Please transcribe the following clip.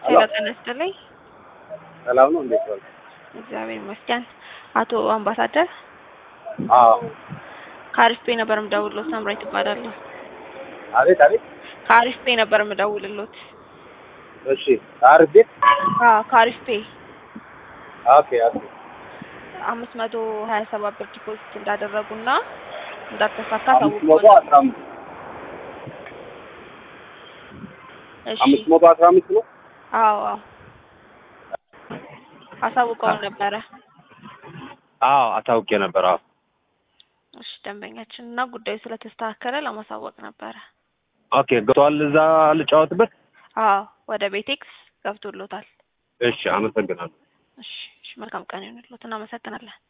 ሄሎ ጤና ይስጥልኝ። ሰላም ነው። እንዴት ዋል? እግዚአብሔር ይመስገን። አቶ አምባሳደር አዎ። ከአሪፍ ፔ ነበር የምደውልሎት። ሳምራዊት እባላለሁ። አቤት አቤት። ከአሪፍ ፔ ነበር የምደውልሎት። እሺ። አሪፍ ቤት። አዎ ከአሪፍ ፔ ኦኬ ኦኬ። አምስት መቶ ሀያ ሰባት ብር ዲፖዚት እንዳደረጉና እንዳልተሳካ አምስት መቶ ታውቆ አስራ አምስት እሺ አምስት መቶ አስራ አምስት ነው። አዎ አዎ አሳውቀው ነበረ። አዎ አሳውቄ ነበር። አዎ እሺ ደንበኛችን እና ጉዳዩ ስለተስተካከለ ለማሳወቅ ነበረ። ኦኬ። ገብቷል። እዛ ልጫወትበት። አዎ ወደ ቤቴክስ ገብቶሎታል። እሺ፣ አመሰግናለሁ። እሺ እሺ መልካም ቀን ይሁንልዎት። እናመሰግናለን።